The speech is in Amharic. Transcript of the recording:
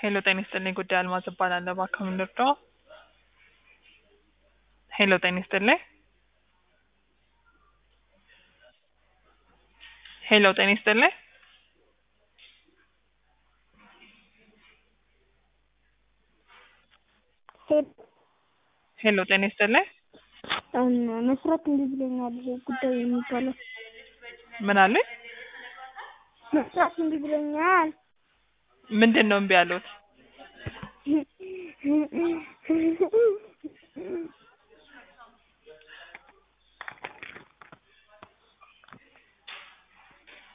ሄሎ ጤና ይስጥልኝ ጉዳይ አልማዝ እባላለሁ። እባክዎ ምን ልርዳዎ? ሄሎ ጤና ይስጥልኝ። ሄሎ ጤና ይስጥልኝ። ሄሎ ጤና ይስጥልኝ። መስራት እንዲህ ብሎኛል ጉዳይ የሚባለው ምን አሉኝ? መስራት እንዲህ ብሎኛል። ምንድን ነው እምቢ ያሉት?